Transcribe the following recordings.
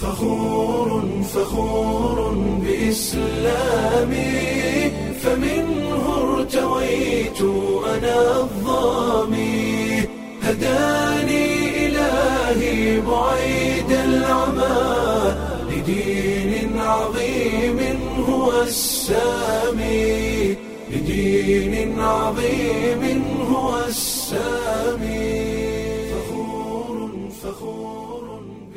فخور فخور بإسلامي فمنه ارتويت أنا الظامي هداني إلهي بعيد العمى لدين عظيم هو السامي لدين عظيم هو السامي فخور فخور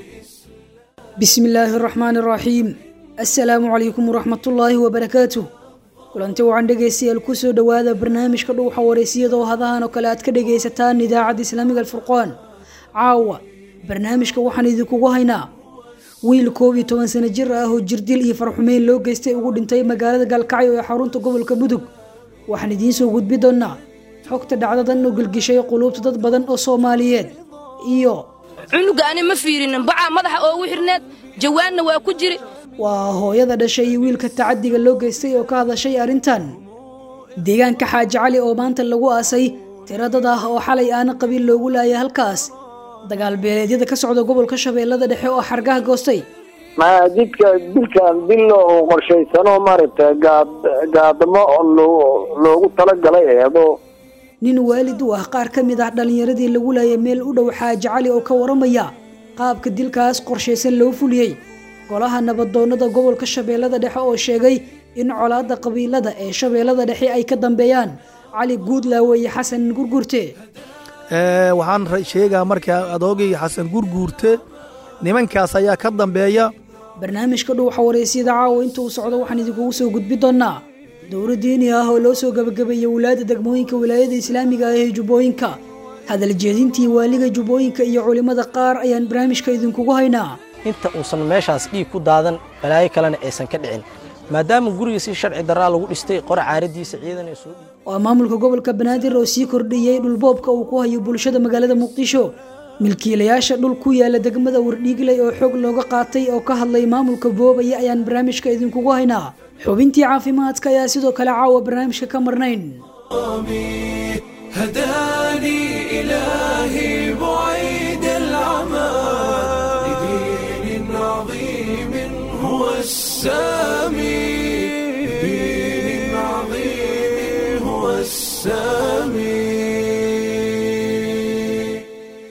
bismi illaahi araxmaani araxiim assalaamu calaykum waraxmatullaahi wabarakaatuh kulanti wacan dhegaystayaal kusoo dhowaada barnaamijka dhuuxa wareysiyada oo hadahan oo kale aad ka dhagaysataan idaacadda islaamiga alfurqaan caawa barnaamijka waxaan idinkugu haynaa wiil koob iyo toban sano jir ah oo jirdil iyo farxumeyn loo geystay ugu dhintay magaalada gaalkacyo ee xarunta gobolka mudug waxaan idiin soo gudbi doonaa xogta dhacdadan oo gelgishay quluubta dad badan oo soomaaliyeed iyo cunuga ani ma fiirinin bacaa madaxa oogu xirneed jawaanna waa ku jiri waa hooyada dhashay iyo wiilka tacadiga loo geystay oo ka hadashay arrintan deegaanka xaaji cali oo maanta lagu aasay tiro dad ah oo xalay aana qabiil loogu laayay halkaas dagaal beeleedyada ka socda gobolka shabeellada dhexe oo xargaha goostay ma jidka dilkan dil oo qorshaysano maaragtay gaad gaadamo oo loo- loogu talagalay eedo nin waalid u ah qaar ka mid ah dhallinyaradii lagu laayay meel u dhow xaaji cali oo ka waramaya qaabka dilkaas qorshaysan loo fuliyey golaha nabadoonnada gobolka shabeellada dhexe oo sheegay in colaadda qabiilada ee shabeellada dhexe ay ka dambeeyaan cali guudlaawe iyo xasan gurgurte Ee, waxaan ra- sheegaa markaa adoogay xasan gurguurte nimankaas ayaa ka dambeeya barnaamijka dhuuxa wareysiyada caawa inta uu socdo waxaan idinkugu soo gudbi doonaa dowro diini ah oo loo soo gabagabeeyey walaada degmooyinka wilaayada islaamiga ah ee jubbooyinka hadal jeedintii waaliga jubbooyinka iyo culimmada qaar ayaan barnaamijka idinkugu haynaa inta uusan meeshaas dhiig ku daadan balaayo kalena aysan ka dhicin maadaama guriga si sharci daraa lagu dhistay qora caaradiisa ciidan ee soo dhiibay waa maamulka gobolka banaadir oo sii kordhiyey dhulboobka uu ku hayo bulshada magaalada muqdisho milkiilayaasha dhul ku yaala degmada wardhiigley oo xog looga qaatay oo ka hadlay maamulka boobaya ayaan barnaamijka idinkugu haynaa xubintii caafimaadka ayaa sidoo kale caawa barnaamijka ka marnayn هداني إلهي بعيد العمى لدين عظيم هو السامي لدين عظيم هو السامي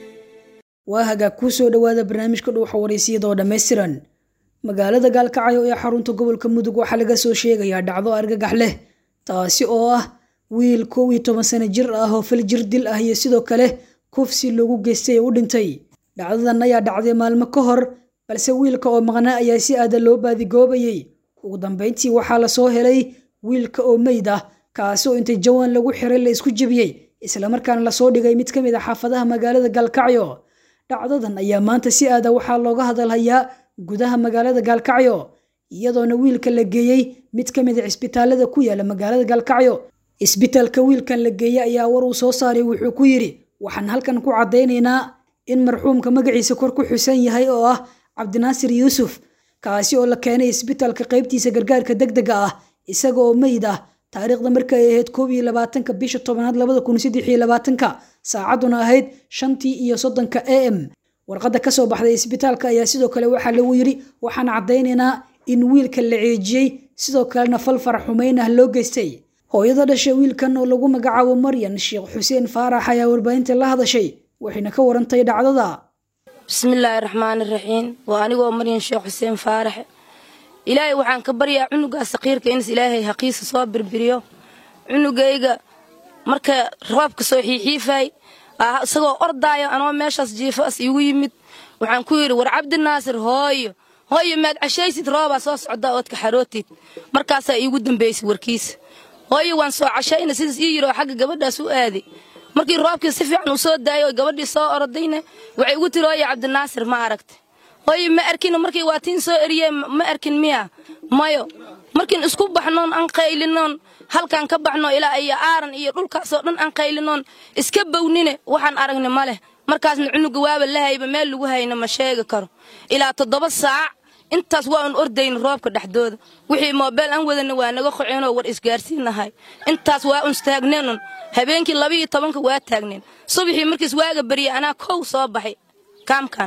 waa hagaag kuu soo dhowaada barnaamijka dhuuxa wareysiyada oo dhammaystiran magaalada gaalkacyo ee xarunta gobolka mudug waxaa laga soo sheegayaa dhacdo argagax leh taasi oo ah wiil kow iyo toban sano jir ah oo fal jir dil ah iyo sidoo kale kufsi loogu geystay ee u dhintay dhacdadan ayaa dhacday maalmo ka hor balse wiilka oo maqnaa ayaa si aada loo baadigoobayey ugu dambeyntii waxaa lasoo helay wiilka oo meyd ah kaasi oo intay jawaan lagu xiray la isku jebiyey islamarkaana lasoo dhigay mid ka mid a xaafadaha magaalada gaalkacyo dhacdadan ayaa maanta si aada waxaa looga hadalhayaa gudaha magaalada gaalkacyo iyadoona wiilka la geeyey mid ka mid a cisbitaalada ku yaala magaalada gaalkacyo isbitaalka wiilkan la geeyey ayaa war uu soo saaray wuxuu ku yidhi waxaan halkan ku caddaynaynaa in marxuumka magaciisa kor ku xusan yahay oo ah cabdinaasir yuusuf kaasi oo la keenay isbitaalka qaybtiisa gargaarka degdega ah isaga oo meyd ah taariikhda markay ahayd koob iyo labaatanka bisha tobanaad labada kun saddex iyo labaatanka saacadduna ahayd shantii iyo soddonka a m warqadda ka soo baxday isbitaalka ayaa sidoo kale waxaa lagu yidhi waxaan caddaynaynaa in wiilka la ceejiyey sidoo kalena fal farax xumeyn ah loo geystay hooyada dhashay wiilkan oo lagu magacaabo maryan sheekh xuseen faarax ayaa warbaahinta la hadashay waxayna ka warantay dhacdada bismillaahi raxmaani raxiim waa anigoo maryan sheekh xuseen faaraxe ilaahay waxaan ka baryaa cunugaa saqiirka inas ilaahay haqiisa soo birbiriyo cunugayga marka roobka soo xiixiifay ah, isagoo ordaayo anoo meeshaas jiifo as iigu yimid waxaan ku yidhi war cabdinaasir hooyo hooyo maad cashaysid roobaa soo socda oodka xarootid markaasaa iigu dambaysay warkiisa hooyo waan soo cashayna sidaas ii yidhi oo xagga gabadhaas u aaday markii roobkii si fiican uu soo daayay oo gabadhii soo orodayna waxay igu tiri hooyo cabdinaasir ma aragta hooyo ma arkin markii waa tiin soo eriyee ma arkin miya mayo markiin isku baxnoon aan qaylinoon halkaan ka baxno ilaa iyo aaran iyo dhulkaasoo dhan aan qaylinoon iska bownine waxaan aragni ma leh markaasna cunuga waaba la hayba meel lagu hayna ma sheegi karo ilaa toddoba saac intaas waa un ordayna roobka dhexdooda wixii moobeel aan wadana waa naga qoceenoo war isgaarsiinahay intaas waa un istaagneenun habeenkii labiiyo tobanka waa taagneen subaxii markiis waaga baryay anaa kow soo baxay kaamkan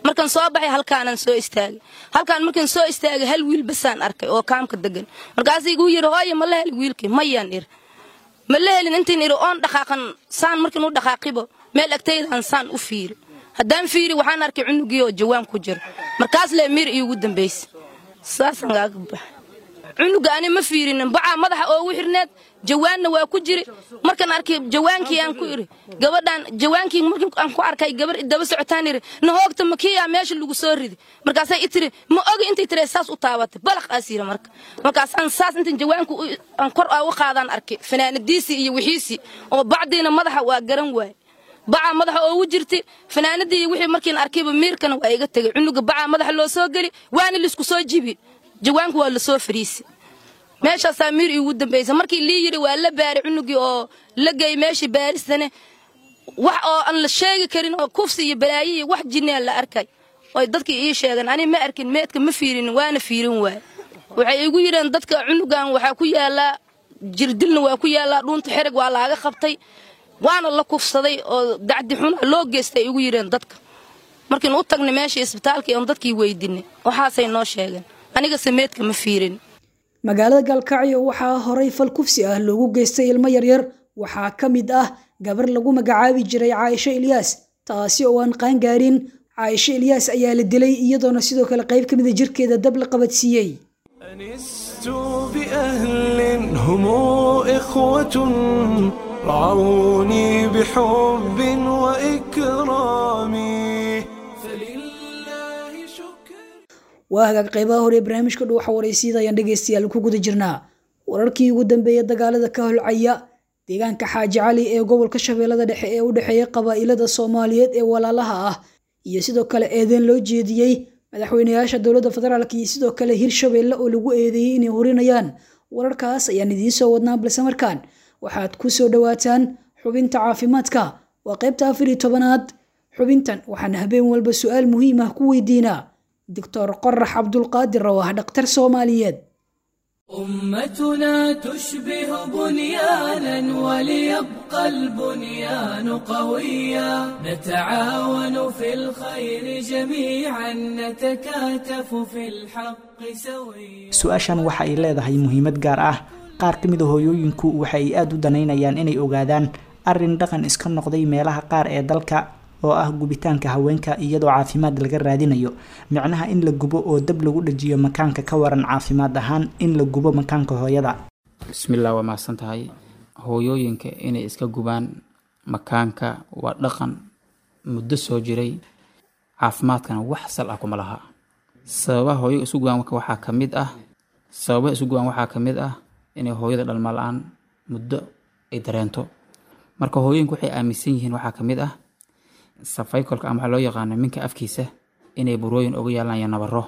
markaan soo baxay halkaanaan soo istaagay halkaan markaan soo istaagay hal wiil basaan arkay oo kaamka degan markaasuu igu yidhi hooye ma la heli wiilkii mayaan iri ma la helin intiin iri oon dhaqaaqan saan markiin u dhaqaaqibo meel agtaydaan saan u fiiri haddaan fiiri waxaan arkay cunugii oo jawaan ku jiro markaas lee miir iigu dambaysa saasaan gaaga baxay cunuga ani ma fiirinin bacaa madaxa oogu xirneed jawaanna waa ku jiri markaan arkay jawaankii aan ku iri gabadhaan jawaankii markii aan ku arkay gabar daba socotaan iri nahoogta makiyaa meesha lagu soo ridi markaasay i tiri ma ogi intay tiri saas u taabatay balaq aas yiri marka markaasaan saas intan jawaanku aan kor aa u qaadaan arkay fanaanadiisii iyo wixiisii oo bacdiina madaxa waa garan waaye bacaa madaxa oogu jirti fanaanadii iyo wixii markiin arkayba miirkana waa iga tegay cunuga bacaa madaxa loo soo geli waana laisku soo jibi jawaanku waa lasoo fariisi meeshaasaa miir iigu dambaysa markii lii yidhi waa la baari cunugii oo la geey meeshii baaristane wax oo aan la sheegi karin oo kufsi iyo balaayo iyo wax jinnaa la arkay oy dadkii ii sheegeen ani ma arkin meedka ma fiirinin waana fiirin waay waxay igu yidheen dadka cunugan waxaa ku yaallaa jirdilna waa ku yaallaa dhuunta xereg waa laaga qabtay waana la kufsaday oo dacdi xuna loo geystay igu yidheen dadka markiin u tagnay meeshii isbitaalkii oon dadkii weydinay waxaasay noo sheegeen anigase meedka ma fiirin magaalada gaalkacyo waxaa horay fal kufsi ah loogu geystay ilmo yaryar waxaa ka mid ah gabar lagu magacaabi jiray caaisho ilyaas taasi oo aan qaangaarin caaisho ilyaas ayaa la dilay iyadoona sidoo kale qayb ka mida jirkeeda dab la qabadsiiyey أنست بأهل هم إخوة رعوني بحب وإكرام فلله شكر waa hagaag qaybaha hore ee barnaamijka dhuuxa waraysyada ayaan dhegaystayaal ku guda jirnaa wararkii ugu dambeeya dagaalada ka holcaya deegaanka xaaji cali ee gobolka shabeellada dhexe ee u dhexeeya qabaa'ilada soomaaliyeed ee walaalaha ah iyo sidoo kale eedeen loo jeediyey madaxweynayaasha dowladda federaalk iyo sidoo kale hirshabeelle oo lagu eedeeyey inay horinayaan wararkaas ayaan idiin soo wadnaa balse markaan waxaad ku soo dhowaataan xubinta caafimaadka waa qaybta afar iyo tobanaad xubintan waxaan habeen walba su-aal muhiim ah ku weydiinaa doctor qorax cabdulqaadir oo ah dhakhtar soomaaliyeed أمتنا تشبه بنيانا وليبقى البنيان قويا نتعاون في الخير جميعا نتكاتف في الحق سويا su-aashan waxa ay leedahay muhiimad gaar ah qaar ka mid a hooyooyinku waxa ay aada u danaynayaan inay ogaadaan arrin dhaqan iska noqday meelaha qaar ee dalka oo ah gubitaanka haweenka iyadoo caafimaad laga raadinayo micnaha in la gubo oo dab lagu dhajiyo makaanka ka waran caafimaad ahaan in la gubo makaanka hooyada bismillah waa mahadsan tahay hooyooyinka inay iska gubaan makaanka waa dhaqan muddo soo jiray caafimaadkana wax sal ah kuma laha sababaha hooyo isu gubaan waxaa ka mid ah sababaha isu gubaan waxaa ka mid ah inay hooyada dhalma la-aan muddo ay dareento marka hooyooyinku waxay aaminsan yihiin waxaa ka mid ah safaykolka ama waxaa loo yaqaano minka afkiisa inay burooyin uga yaalaan iyo nabaro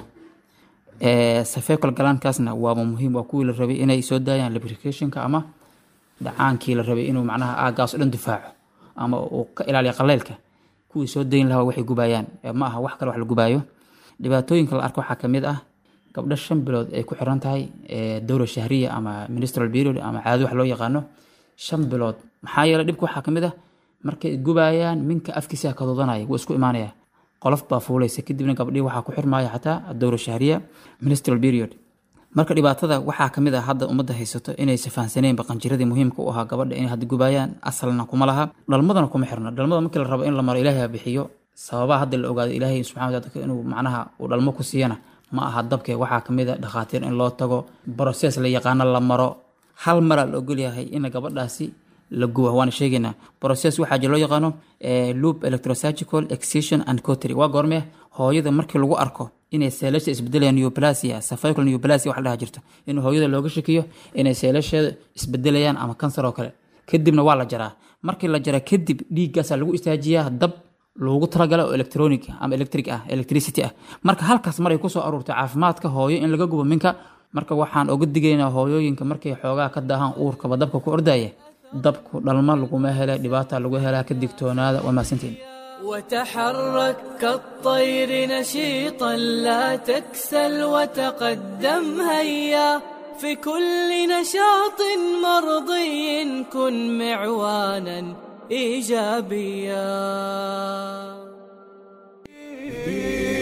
safeykol galaankaasna waaba muhiim waa kuwii la rabay inay soo daayaan lubricationka ama dhacaankii la rabay inuu macnaha aagaas o dhan difaaco ama uu ka ilaaliyo qaleylka kuwii soo dayn lahaa waxay gubayaan ma aha wax kale wax la gubaayo dhibaatooyinka la arko waxaa ka mid ah gabdho shan bilood ay ku xiran tahay dowra shahriya ama ministral period ama caado wax loo yaqaano shan bilood maxaa yeelay dhibka waxaa ka mid ah markay gubayaan minka afkiisa ka doodanaya wuu isku imaanaya qolof baa fuulaysa kadibna gabdhii waxaa ku xirmaya xataa dowra shahriya ministral period marka dhibaatada waxaa kamid ah hadda ummadda haysato inaysa fahansaneenba qanjiradii muhiimka u ahaa gabadha inay hadda gubayaan asalna kuma laha dhalmadana kuma xirno dhalmada markii la rabo in la maro ilaahay ha bixiyo sababaha hadda la ogaado ilaahay subxana wataala inuu macnaha uu dhalmo ku siiyana ma aha dabke waxaa kamid a dhakhaatiir in loo tago broses la yaqaano la maro hal maraa la ogolyahay in gabadhaasi la guba waana sheegaynaa process waxaa jira loo yaqaano loop electrosurgical excision and cotry waa goormee hooyada markii lagu arko inay seelasha isbedelayaan neoplasia cervical neoplasia wax dhaha jirto in hooyada looga shakiyo inay seelasheeda isbedelayaan ama kansar oo kale kadibna waa la jaraa markii la jara kadib dhiiggaasaa lagu istaajiyaa dab loogu talagala oo electronic ama electric ah electricity ah marka halkaas maray kusoo aruurtay caafimaadka hooyo in laga gubo minka marka waxaan oga digaynaa hooyooyinka markay xoogaa ka daahaan uurkaba dabka ku ordaya dabku dhalma laguma hela dhibaata lagu helaa ka digtoonaada waa mahadsantiin وتحرك كالطير نشيطا لا تكسل وتقدم هيا في كل نشاط مرضي كن معوانا ايجابيا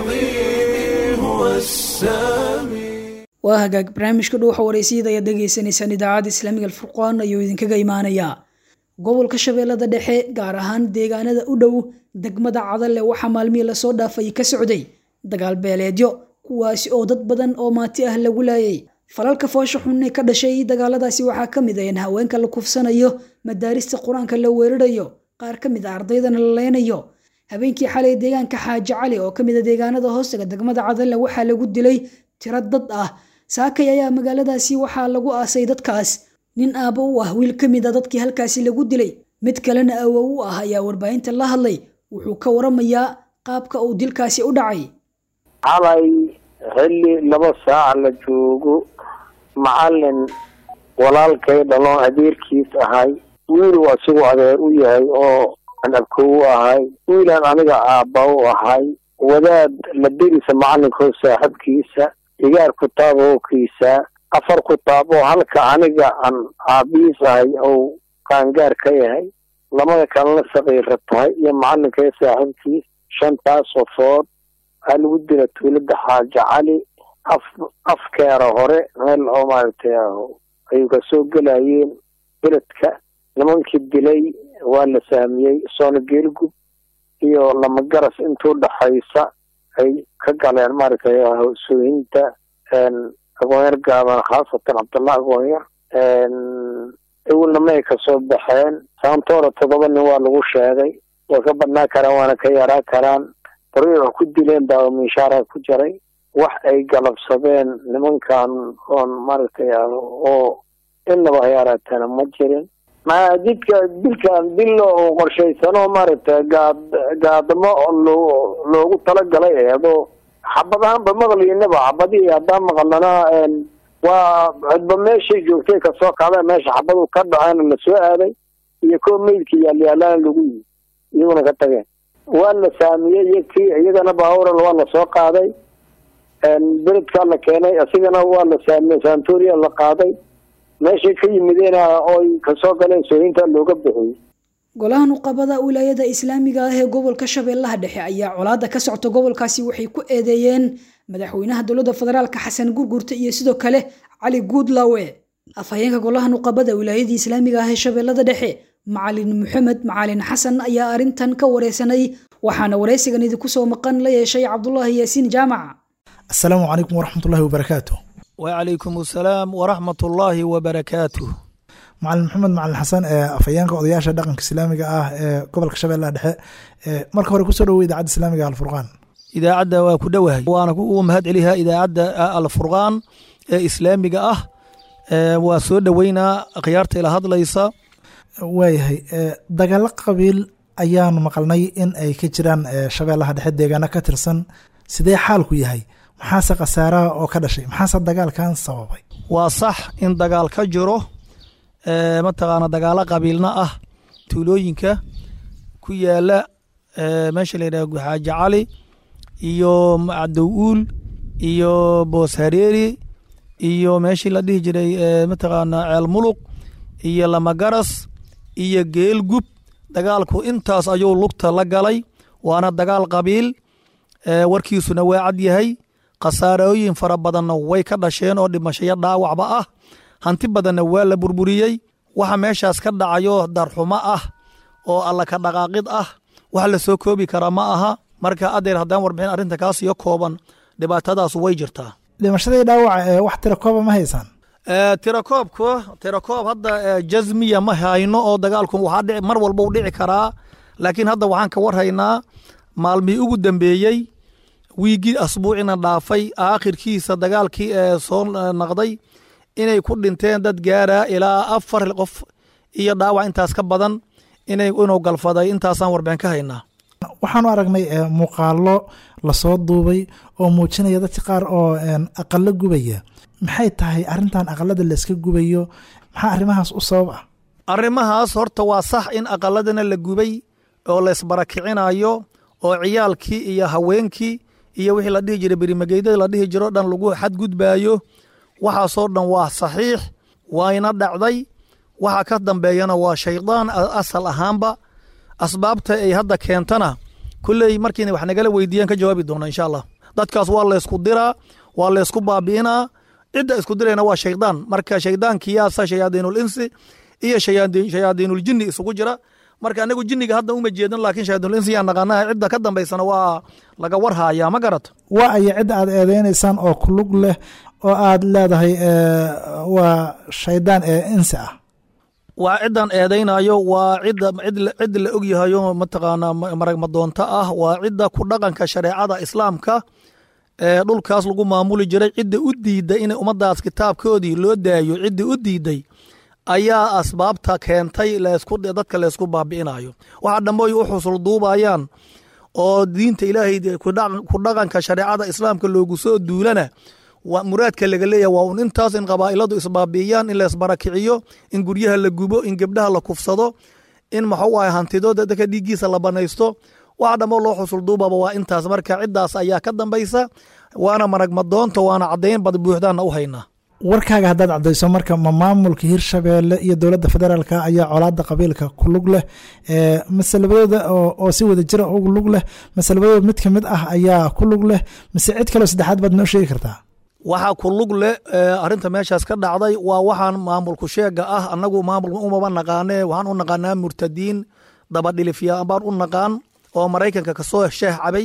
العظيم هو السامي waa hagaag barnaamijka dhuuxa wareysiyada ayaad dhegaysanaysaan idaacadda islaamiga alfurqaan ayuu idinkaga imaanayaa gobolka shabeellada dhexe gaar ahaan deegaanada u dhow degmada cadalle waxaa maalmihii lasoo dhaafay ka socday dagaal beeleedyo kuwaasi oo dad badan oo maati ah lagu laayay falalka foosha xun ee ka dhashay dagaaladaasi waxaa ka mid ah in haweenka la kufsanayo madaarista qur-aanka la weerarayo qaar ka mid a ardaydana la leynayo habeenkii xalay deegaanka xaaji cali oo ka mid a deegaanada hoostaga degmada cadalle waxaa lagu dilay tiro dad ah saakay ayaa magaaladaasi waxaa lagu aasay dadkaas nin aabbo u ah wiil ka mid a dadkii halkaasi lagu dilay mid kalena awow u ah ayaa warbaahinta la hadlay wuxuu ka waramayaa qaabka uu dilkaasi u dhacay xalay xilli laba saac la joogo macalin walaalkay dhaloon adeerkiis ahay wiiluu asigu adeer u yahay oo aan abkow u ahay wiilaan aniga aabba u ahay wadaad la derisa macalinkoo saaxiibkiisa igaar kutaab oo kiisa afar kutaab oo halka aniga aan aabihiis ahay ou qaangaar ka yahay lamada kalena saqiira tahay iyo macalinka saaxiibkiis shantaas qofood aa lagu dila tuulada xaaji cali af afkeera hore meel oo maaragtay ay kasoo gelayeen beledka nimankii dilay waa la saamiyey soona geelgub iyo lamagaras intuu dhaxaysa ay ka galeen maaragtay soohinta agoonyar gaaban khaasatan cabdullah agoonyar ewelna may kasoo baxeen saantoora toddoba nin waa lagu sheegay way ka badnaa karaan waana ka yaraa karaan bari wax ku dileen baa minshaara ku jiray wax ay galabsadeen nimankan oon maaragtay oo inaba hayaaraatana ma jirin ma jidka dilkan dil oo qorshaysano maaragtay gaad gaadamo loo loogu talagalay eedoo xabad ahaanba maqliinaba xabadihii haddaan maqalnana waa cidba meeshay joogtay kasoo kacda meesha xabadu ka dhaceena la soo aaday iyo koo meydka yaalyaalaan lagu yii iyaguna ka tageen waa la saamiyey iyo kii iyagana baahuran waa la soo qaaday beledkaa la keenay isigana waa la saamiyey santoria la qaaday meeshay ka yimideena oy kasoo galeen sooyinta looga bixiyey golaha nuqabada wilaayada islaamiga ah ee gobolka shabeellaha dhexe ayaa colaada ka socta gobolkaasi waxay ku eedeeyeen madaxweynaha dowladda federaalka xasan gurgurta iyo sidoo kale cali guudlawe afhayeenka golaha nuqabada wilaayadii islaamiga ah ee shabeellada dhexe macalin maxamed macalin xasan ayaa arrintan ka wareysanay waxaana wareysigan idinku soo maqan la yeeshay cabdulaahi yaasiin jaamac asalaamu calaykum waraxmatullahi wabarakaatu wacalaykum asalaam waraxmatullaahi wabarakaatuh macalin maxamed macalin xasan ee afhayeenka odayaasha dhaqanka islaamiga ah ee gobolka shabeellaha dhexe marka hore kusoo dhawow idaacadda islaamiga alfurqaan idaacadda waa ku dhowahay waana ugu mahad celihaa idaacadda alfurqaan ee islaamiga ah waa soo dhoweynaa akhyaarta ila hadlaysa waayahay dagaalo qabiil ayaanu maqalnay in ay ka jiraan shabeellaha dhexe deegaano ka tirsan sidee xaalku yahay maxaase khasaaraha oo ka dhashay maxaase dagaalkan sababay waa sax in dagaal ka jiro mataqaana dagaalo qabiilna ah tuulooyinka ku yaala meesha la yidhaha xaaji cali iyo cadow-uul iyo boos hareeri iyo meeshii la dhihi jiray mataqaana ceel muluq iyo lamagaras iyo geelgub dagaalku intaas ayuu lugta la galay waana dagaal qabiil warkiisuna waa cad yahay khasaarooyin fara badanna way ka dhasheen oo dhimashayo dhaawacba ah hanti badanna waa la burburiyey waxa meeshaas ka dhacayo darxumo ah oo alla ka dhaqaaqid ah wax la soo koobi karaa ma aha marka adeer haddaan warbixin arrinta kaas iyo kooban dhibaatadaas way jirtaa dhimashadii dhaawaca ee wax tira kooba ma haysaan tirakoobku tirakoob hadda jazmiya ma hayno oo dagaalku waxaa dhici mar walba u dhici karaa laakiin hadda waxaan ka warhaynaa maalmihii ugu dambeeyey wiigii asbuucina dhaafay aakhirkiisa dagaalkii ee soo naqday inay ku dhinteen dad gaaraa ilaa afar qof iyo dhaawac intaas ka badan inay inuu galfaday intaasaan warbixin ka haynaa waxaanu aragnay muuqaalo lasoo duubay oo muujinaya dadka qaar oo aqalo gubaya maxay tahay arintan aqalada layska gubayo maxaa arrimahaas u sabab ah arrimahaas horta waa sax in aqaladana la gubay oo laysbarakicinayo oo ciyaalkii iyo haweenkii iyo wixii la dhihi jiray berimageydada la dhihi jiro dhan lagu xadgudbaayo waxaasoo dhan waa saxiix wayna dhacday waxa ka dambeeyana waa shaydaan asal ahaanba asbaabta ay hadda keentana kulley markiina wax nagala weydiiyaan ka jawaabi doona insha allah dadkaas waa laysku diraa waa laysku baabi'inaa cidda isku dirayna waa shaydaan marka shaydaankiyaasa shayaadiinul insi iyo shayaadiinul jinni isugu jira marka anagu jinniga hadda uma jeedin laakiin shayaadiinul insi yaa naqaanaha cidda ka dambaysana waa laga warhayaa ma garato waa aya cidda aad eedeynaysaan oo kulug leh oo aad leedahay waa shaydaan ee insi ah waa ciddan eedaynayo waa cidda cid la ogyahayo mataqaanaa maragmadoonto ah waa cidda ku dhaqanka shareecada islaamka ee dhulkaas lagu maamuli jiray cidda u diidday in ummaddaas kitaabkoodii loo daayo cidda u diidday ayaa asbaabta keentay dadka laysku baabi'inayo waxa dhammoy u xusul duubayaan oo diinta ilaahay ku dhaqanka shareecada islaamka loogu soo duulana muraadka laga leeyahay waa un intaas in qabaa'iladu isbaabi'iyaan in laysbarakiciyo in guryaha la gubo in gebdhaha la kufsado in maxuu ahay hantidooda dadka dhiiggiisa la banaysto waxa dhammo loo xusul duubaba waa intaas marka ciddaas ayaa ka dambaysa waana maragmadoonta waana caddayn bad buuxdaanna u haynaa warkaaga haddaad caddayso marka ma maamulka hirshabeelle iyo dowladda federaalka ayaa colaadda qabiilka ku lug leh mase labadooda oo si wada jira ugu lug leh mase labadooda mid ka mid ah ayaa ku lug leh mise cid kaleo saddexaad baad noo sheegi kartaa waxaa ku lug leh arrinta meeshaas ka dhacday waa waxaan maamulku sheega ah annagu maamulka umaba naqaane waxaan u naqaanaa murtadiin dabadhilifya baan u naqaan oo maraykanka kasoo sheeh cabay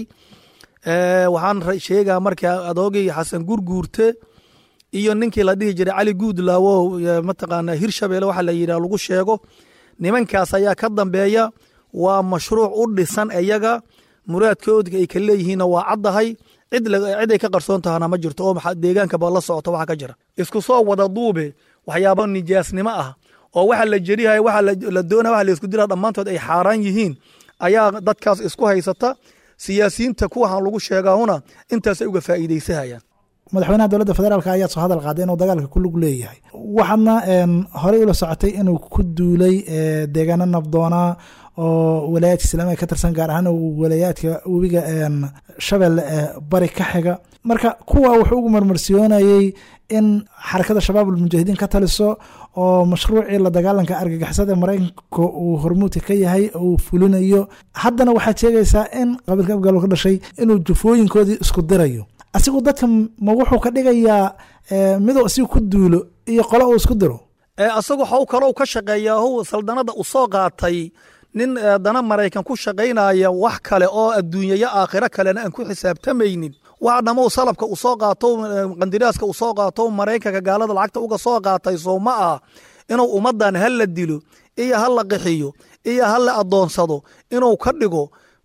waxaan sheegaa marka adoogii xasan gurguurte iyo ninkii la dhihi jiray cali guudlaawo mataqaanaa hirshabeelle waxa la yidhah lagu sheego nimankaas ayaa ka dambeeya waa mashruuc u dhisan iyaga muraadkooda ay ka leeyihiinna waa caddahay cid ay ka qarsoon tahana ma jirto oo deegaankaba la socota waxa ka jira isku soo wada duube waxyaaba nijaasnimo ah oo waxa la jerihay waxa la doonaya waxa la isku dira dhammaantood ay xaaraan yihiin ayaa dadkaas isku haysata siyaasiyiinta kuwahan lagu sheegaahuna intaasay uga faa'iidaysahayaan madaxweynaha dowladda federaalk ayaa soo hadal qaaday inuu dagaalka ku lug leeyahay waxaadna horey ula socotay inuu ku duulay deegaano nabdoonaa oo walaayaadka islaamiga ka tirsan gaar ahaan walaayaadka webiga shabeelle ee bari ka xiga marka kuwa wuxuu ugu marmarsiyoonayey in xarakada shabaab almujaahidiin ka taliso oo mashruucii la dagaalanka argagixisada maraykanka uu hormuudka ka yahay uu fulinayo haddana waxaad sheegaysaa in qabiilka afgaalo ka dhashay inuu jufooyinkoodii isku dirayo asigu dadka ma wuxuu ka dhigayaa miduu asigu ku duulo iyo qolo uu isku diro asagu how kalou ka shaqeeyaa how saldanada u soo qaatay nin dana maraykan ku shaqaynaya wax kale oo adduunyayo aakhiro kalena aan ku xisaabtamaynin waxa dhammow salabka u soo qaato qandiraaska u soo qaato maraykanka gaalada lacagta uga soo qaatay soo ma ah inuu ummaddan ha la dilo iyo ha la qixiyo iyo ha la addoonsado inuu ka dhigo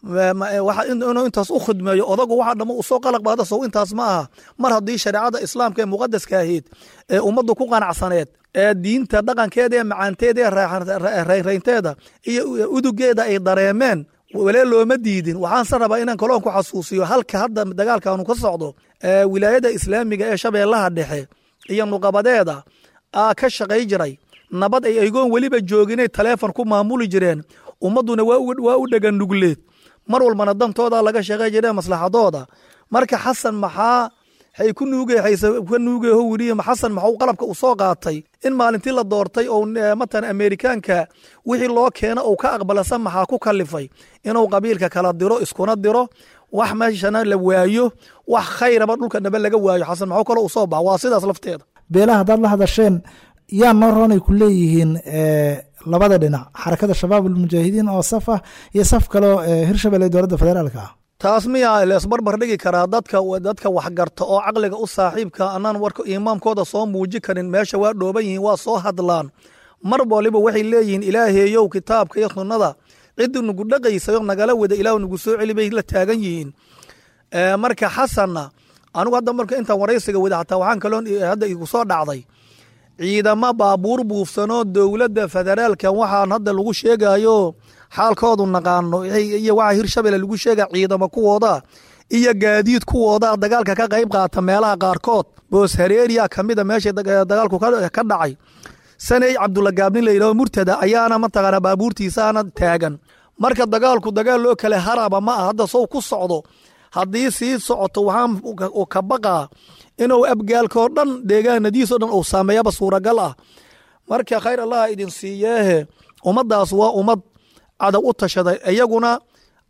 inuu intaas u khidmeeyo odagu waxa dhammo u soo qalaq baada sow intaas ma aha mar haddii shareecada islaamka ee muqadaska ahayd ee ummaddu ku qanacsaneed ee diinta dhaqankeeda ee macaanteeda ee rayraynteeda iyo udugeeda ay dareemeen walee looma diidin waxaanse rabaa inaan kaloon ku xasuusiyo halka hadda dagaalkaanu ka socdo wilaayada islaamiga ee shabeellaha dhexe iyo nuqabadeeda aa ka shaqay jiray nabad ay aygoon weliba jooginay taleefon ku maamuli jireen ummadduna waa u dhegan nugleed mar walbana dantooda laga shaqay jiree maslaxadooda marka xasan maxaa hay ku nuugka nuugeho wiriye xasan maxuu qalabka u soo qaatay in maalintii la doortay oo matalan amerikaanka wixii loo keeno uu ka aqbalasa maxaa ku kalifay inuu qabiilka kala diro iskuna diro wax meeshana la waayo wax khayraba dhulka naba laga waayo xasan maxuu kale u soo baxa waa sidaas lafteeda beelaha haddaad la hadasheen yaa noo roonay ku leeyihiin labada dhinac xarakada shabaab almujaahidiin oo saf ah iyo saf kaleo hirshabelle dowladda federaalka ah taas miyaa leesbarbar dhigi karaa dadka dadka waxgarta oo caqliga u saaxiibka anaan warka imaamkooda soo muuji karin meesha waa dhooban yihiin waa soo hadlaan mar waliba waxay leeyihiin ilaaheeyow kitaabka iyo sunnada ciddi nugu dhaqaysayo nagala wada ilaah nugu soo celi bay la taagan yihiin marka xasanna anigu hadda marka intaan waraysiga wada xataa waxaan kaloo hadda igu soo dhacday ciidamo baabuur buufsanoo dowladda federaalka waxaan hadda lagu sheegayo xaalkoodu naqaano iyo waxa hirshabelle lagu sheega ciidamo kuwooda iyo gaadiid kuwooda dagaalka ka qayb qaata meelaha qaarkood boos hareeriya kamida meesha dagaalku ka dhacay saney cabdulla gaabnin la yidhaho murtada ayaana mataqaana baabuurtiisaana taagan marka dagaalku dagaal loo kale haraba ma ah hadda sow ku socdo haddii sii socoto waxaan ka baqaa inuu abgaalkoo dhan deegaanadiisoo dhan uu saameeyaba suuragal ah marka khayr allah idin siiyeehe ummaddaas waa ummad cadow u tashaday iyaguna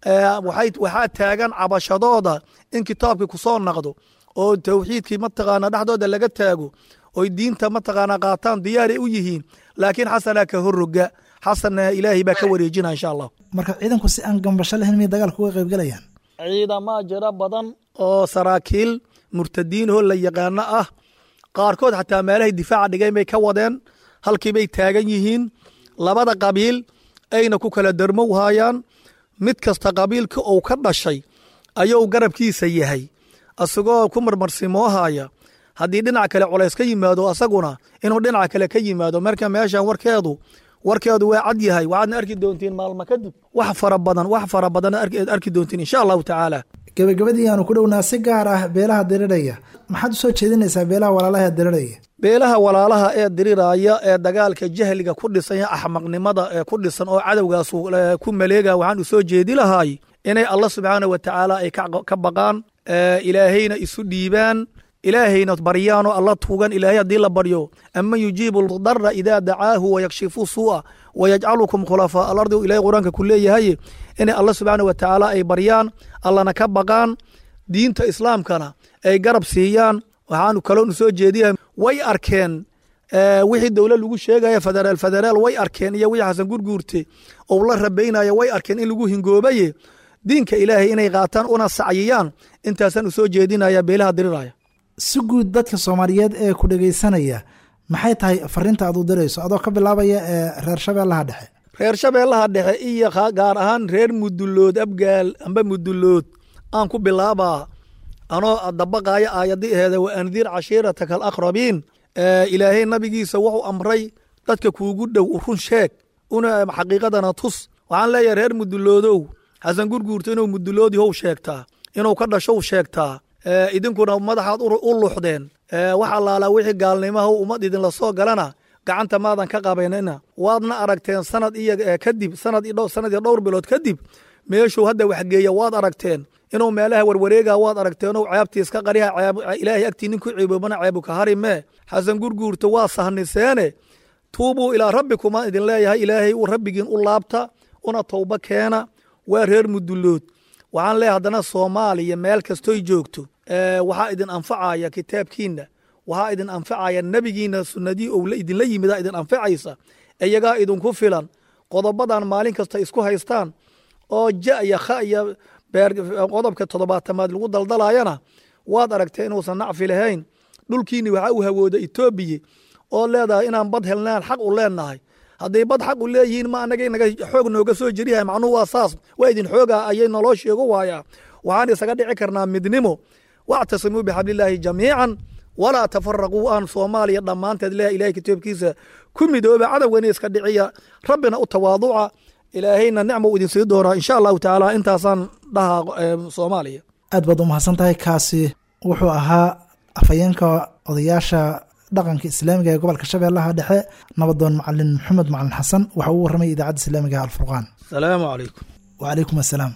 waxaa taagan cabashadooda in kitaabkii kusoo naqdo oo towxiidkii mataqaana dhexdooda laga taago oy diinta mataqaana qaataan diyaaray u yihiin laakiin xasanaa ka horroga xasanna ilaahay baa ka wareejina insha allah marka ciidanku si aan gambasho lahayn miyay dagaalka uga qaybgalayaan ciidamaa jira badan oo saraakiil murtadiinoo la yaqaano ah qaarkood xataa meelahay difaaca dhigeen bay ka wadeen halkiibay taagan yihiin labada qabiil ayna ku kala darmow haayaan mid kasta qabiilka uu ka dhashay ayuu garabkiisa yahay isagoo ku marmarsimoohaya haddii dhinac kale culays ka yimaado asaguna inuu dhinac kale ka yimaado marka meeshan warkeedu warkeedu waa cad yahay waxaadna arki doontiin maalmo kadib wax fara badan wax fara badan aad arki doontiin insha allahu tacaala gebagabadii aanu ku dhownaa si gaar ah beelaha diriraya maxaad u soo jeedinaysaa beelaha walaalaha ee diriraya beelaha walaalaha ee diriraya ee dagaalka jahliga ku dhisan iyo axmaqnimada ee ku dhisan oo cadowgaas ku maleega waxaan u soo jeedi lahaay inay allah subxaana wa tacaala ay ka baqaan ilaahayna isu dhiibaan ilaahayna baryaanoo alla tuugan ilaahay haddii la baryo aman yujiibu dara idaa dacaahu wayakshifu suu'a wayajcalukum khulafaa alardi ilahay qur-aanka ku leeyahay inay alla subxaana wa tacaala ay baryaan allana ka baqaan diinta islaamkana ay garab siiyaan waxaanu kaloonu soo jeediyahay way arkeen wixii dowla lagu sheegaya federaal federaal way arkeen iyo wixii xasan gurguurte ou la rabaynaya way arkeen in lagu hingoobaye diinka ilaahay inay qaataan una sacyiyaan intaasaan u soo jeedinaya beelaha diriraya si guud dadka soomaaliyeed ee ku dhegaysanaya maxay tahay fariinta aad u dirayso adoo ka bilaabaya ee reer shabeellaha dhexe reer shabeellaha dhexe iyo gaar ahaan reer mudulood abgaal amba mudulood aan ku bilaabaa anoo dabaqaaya aayadii aheeda wa andir cashiirataka alaqrabiin ilaahay nabigiisa wuxuu amray dadka kuugu dhow run sheeg una xaqiiqadana tus waxaan leeyahay reer muduloodow xasan gurguurta inuu muduloodi how sheegtaa inuu ka dhashow sheegtaa idinkuna madaxaad u luxdeen wax allaalaa wixii gaalnimaha ummad idinla soo galana gacanta maadan ka qabanina waadna aragteen sanad iyo kadib sanad sanad iyo dhowr bilood kadib meeshuu hadda waxgeeya waad aragteen inuu meelaha warwareega waad aragteenoo ceebtiis ka qariha ilaahay agtii ninku ciiboobana ceebu ka harimee xasan gurguurta waa sahniseene tuubuu ilaa rabbikuma idin leeyahay ilaahay uu rabbigiin u laabta una towba keena waa reer mudulood waxaan leeyahay haddana soomaaliya meel kastoy joogto waxaa idin anfacaya kitaabkiinna waxaa idin anfacaya nebigiina sunnadii ou idinla yimida idin anfacaysa iyagaa idinku filan qodobadan maalin kasta isku haystaan oo ja iyo kha iyo qodobka toddobaatamaad lagu daldalayana waad aragtee inuusan nacfi lahayn dhulkiini waxaa u hawooda etoobiya oo leedahay inaan bad helnaan xaq u leenahay hadday bad xaq u leeyihiin ma anaga inaga xoog nooga soo jeriyahay macnuhu waa saas waa idin xooga ayay naloo sheego waayaa waxaan isaga dhici karnaa midnimo wactasimuu bixablillaahi jamiican walaa tafaraquu aan soomaaliya dhammaanteed leeyahay ilahay kitaabkiisa ku midooba cadowgana iska dhiciya rabbina u tawaaduca ilaahayna nicma u idin sii doonaa insha allahu tacaala intaasaan dhahaa soomaaliya aad baad u mahadsan tahay kaasi wuxuu ahaa afhayeenka odayaasha dhaqanka islaamiga ee gobolka shabeellaha dhexe nabadoon macalin maxamed macalin xasan waxa uu warramay idaacadda islaamiga alfurqaan asalaamu calaykum wacalaykum assalaam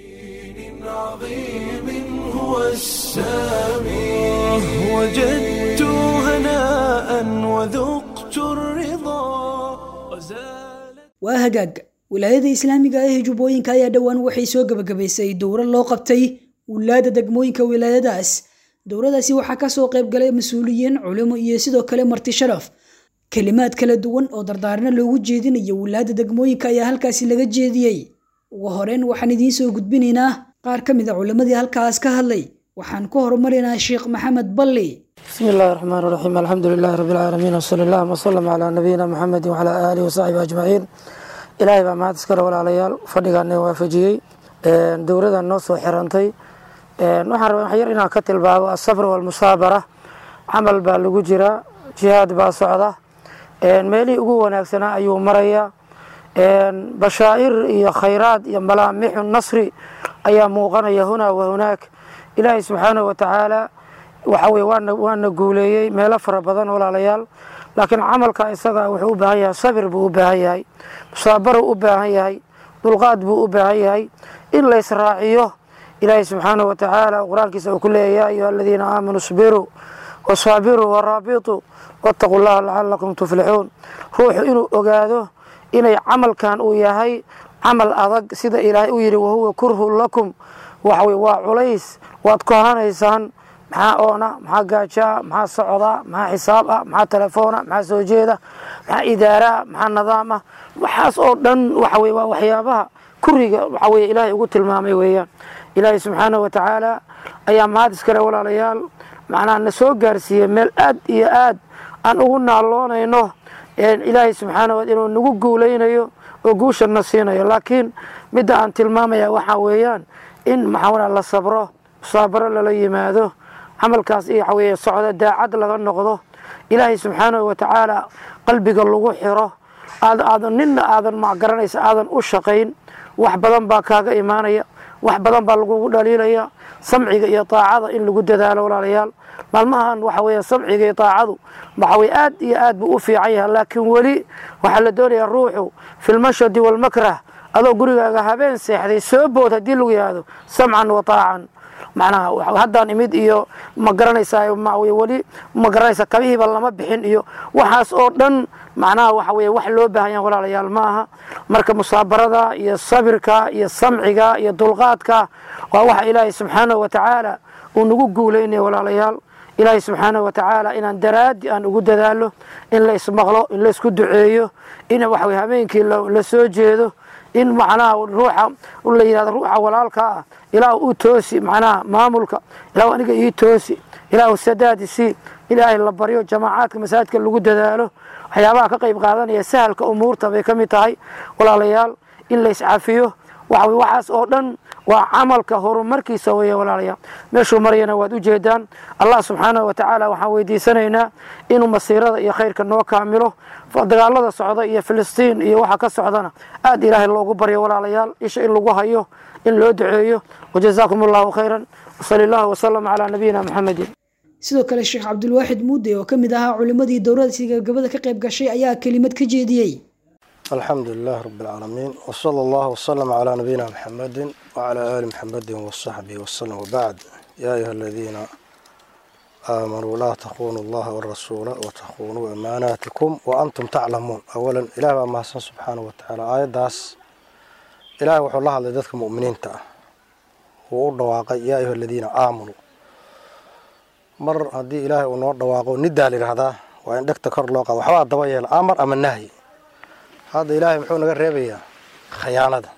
هو السامي وجدت هناء وذقت الرضا وزال waa hagaag wilaayada islaamiga ah ee jubbooyinka ayaa dhowaan waxay soo gebagabaysay dowro loo qabtay wulaada degmooyinka wilaayadaas dowradaasi waxaa kasoo qayb galay mas-uuliyiin culimo iyo sidoo kale marti sharaf kelimaad kala duwan oo dardaarna loogu jeedinayo wulaada degmooyinka ayaa halkaasi laga jeediyey ugu horeyn waxaan idiin soo gudbinaynaa qaar ka mid a culimmadii halkaas ka hadlay waxaan ku horumarinaa sheekh maxamed balli bismi illaahi raxmaan raxiim alxamdu lilaahi rabbi alcaalamiin wsali allahuma wsalam calaa nabiyina muxamedi wacalaa aalihi wasaxbihi ajmaciin ilaahay baa mahad iskale walaalayaal fadhigaana waafajiyey dowradan noo soo xirantay waxaan rabaa wax yar inaan ka tilmaamo asabr walmusaabara camal baa lagu jiraa jihaad baa socda meelihii ugu wanaagsanaa ayuu marayaa bashaa'ir iyo khayraad iyo malaamixu nasri ayaa muuqanaya hunaa wa hunaak ilaahay subxaanahu watacaala waxa weye waana waana guuleeyey meelo fara badan walaalayaal laakiin camalka isaga wuxuu u baahan yahay sabir buu u baahan yahay musaabaruu u baahan yahay dulqaad buu u baahan yahay in la israaciyo ilaahay subxaanahu watacaala qur-aankiisa uu ku leeyahy yaa ayuha aladiina aamanuu isbiruu wasaabiruu waraabituu waataquu llaha lacalakum tuflixuun ruuxu inuu ogaado inay camalkan uu yahay camal adag sida ilaahay u yidhi wahuwa kurhun lakum waxawey waa culays waad kohanaysaan maxaa oona maxaa gaajaa maxaa socdaa maxaa xisaab ah maxaa telefoona maxaa soo jeeda maxaa idaaraa maxaa nidaam ah waxaas oo dhan waxawey waa waxyaabaha kuriga waxawey ilaahay ugu tilmaamay weeyaan ilaahay subxaanahu wa tacaala ayaa mahad iskale walaalayaal macnaha na soo gaarsiiyey meel aad iyo aad aan ugu naaloonayno ilaahay subxaana inuu nagu guulaynayo oo guusha na siinayo laakiin midda aan tilmaamaya waxaa weeyaan in maxaa la sabro musaabaro lala yimaado camalkaas iyo waxaweye socdo daacad laga noqdo ilaahay subxaanahu wa tacaala qalbiga lagu xiro aad aadan ninna aadan macgaranaysa aadan u shaqayn wax badan baa kaaga imaanaya wax badan baa lagugu dhaliilaya samciga iyo taacada in lagu dadaalo walaalayaal maalmahan waxa weya samciga iyo taacadu waxawey aad iyo aad buu u fiican yahay laakiin weli waxaa la doonayaa ruuxu fi lmashadi walmakrah adoo gurigaaga habeen seexday soo bood haddii lagu yihahdo samcan wa taacan macnaha haddaan imid iyo ma garanaysaa weli ma garanaysaa kabihiiba lama bixin iyo waxaas oo dhan macnaha waxa weye wax loo baahan yaha walaalayaal ma aha marka musaabarada iyo sabirka iyo samciga iyo dulqaadka waa waxa ilaahay subxaanahu wa tacaala uu nagu guulaynaya walaalayaal ilaahay subxaanahu wa tacaala inaan daraadi aan ugu dadaalo in la ismaqlo in la isku duceeyo in waxa weye habeenkii la soo jeedo in macnaha ruuxa la yihahdo ruuxa walaalka ah ilaahu u toosi macnaha maamulka ilaahu aniga ii toosi ilaahu sadaadi sii ilaahay la baryo jamaacaadka masaajidka lagu dadaalo waxyaabaha ka qayb qaadanaya sahalka umuurta bay ka mid tahay walaalayaal in la iscafiyo waxa waxaas oo dhan waa camalka horumarkiisa weeye walaalayaal meeshuu marayana waad u jeedaan allah subxaanahu wa tacaala waxaan weydiisanaynaa inuu masiirada iyo khayrka noo kaamilo dagaalada socda iyo filistiin iyo waxa ka socdana aad ilaahay loogu baryo walaalayaal isha in lagu hayo in loo duceeyo wajazaakum allahu khayran wasali allahu wasalam calaa nabiyina maxamedin sidoo kale sheekh cabdulwaaxid muude oo ka mid ahaa culimmadii dowladasi gabagabada ka qayb gashay ayaa kelimad ka jeediyey alxamdu lilah rab اlcaalamiin wsala allahu wslama calaa nabiyina mxamedi wcalaa ali mxamedi wasaxbihi waslm wbacd yaa ayuha aladiina aamanuu laa takunuu allaha warasuula watakunuu amaanaatikum waantum taclamuun awalan ilah baa mahadsan subxaanah wa tacaala aayaddaas ilahay wuxuu la hadlay dadka mu'miniinta ah wuu u dhawaaqay yaa ayuha aladiina aamanuu mar haddii ilaahay uu noo dhawaaqo nidaa layidhaahdaa waa in dhegta kor loo qaado waxbaa daba yeela amar ama nahyi hadda ilaahay muxuu naga reebayaa khayaanada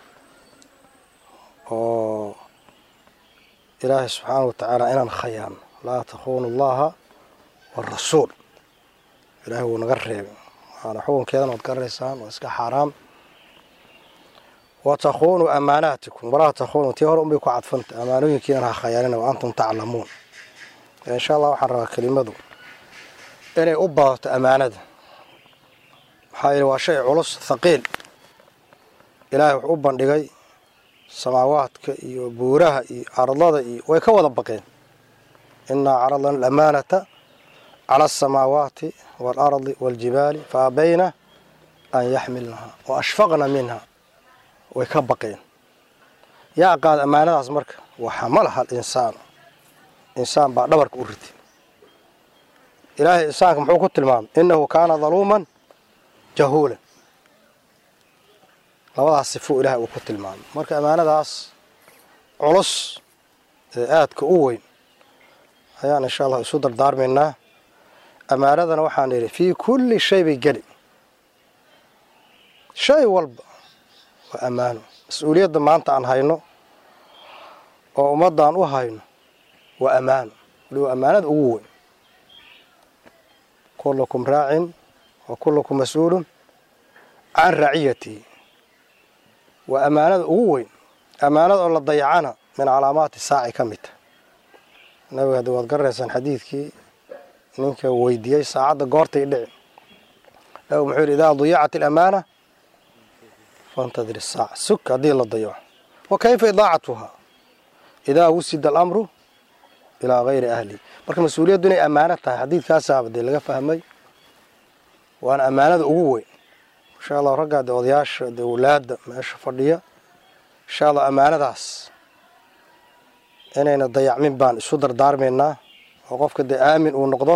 oo ilaahay subxaana wa tacaala inaan khayaano laa takuunu allaha warasuul ilaahay wuu naga reebay waana xukunkeedana waad garanaysaan waa iska xaaraam wa takuunuu amaanaatikum walaa takuunuu tii hore unbay ku cadfanta amaanooyinkiinan ha khayaanina wa antum taclamuun insha allah waxaan rabaa kelimadu inay u badato amaanada maxaa yidhi waa shay culus thaqiil ilaahay wuxuu u bandhigay samaawaadka iyo buuraha iyo ardada iyo way ka wada baqeen inaa caradna alamaanata cala asamaawaati waalardi waaljibaali fa abayna an yaxmilnaha wa ashfaqna minha way ka baqeen yaa qaada ammaanadaas marka waxamalaha alinsaan insaan baa dhabarka u riti ilaahay insaanka muxuu ku tilmaamay innahu kaana daluuman jahuulan labadaas sifuu ilaahay uu ku tilmaamay marka ammaanadaas culus ee aadka u weyn ayaan insha allah isu dardaarmaynaa ammaanadana waxaan idhi fii kulli shay bay geli shay walba waa ammaano mas-uuliyadda maanta aan hayno oo ummaddan u hayno waa ammaano wali waa ammaanada ugu weyn kullukum raacin wa kullukum mas-uulun can raaciyatihi waa ammaanada ugu weyn ammaanada oo la dayacana min calaamaati saaci ka mid tah nabiga haddi waad garanaysaan xadiidkii ninka weydiiyey saacadda goortay dhici nabigu muxuu yidhi idaa dayacat alamaana fantadir isaaca sug haddii la dayaco wa kayfa idaacatuhaa idaa wusida alamru ilaa hayri ahlihi marka mas-uuliyaddu inay ammaano tahay xadiidkaasaaba dee laga fahmay waana ammaanada ugu weyn insha allah raggaa de odayaasha de walaada meesha fadhiya insha allah ammaanadaas inayna dayacmin baan isu dardaarmaynaa oo qofka dee aamin uu noqdo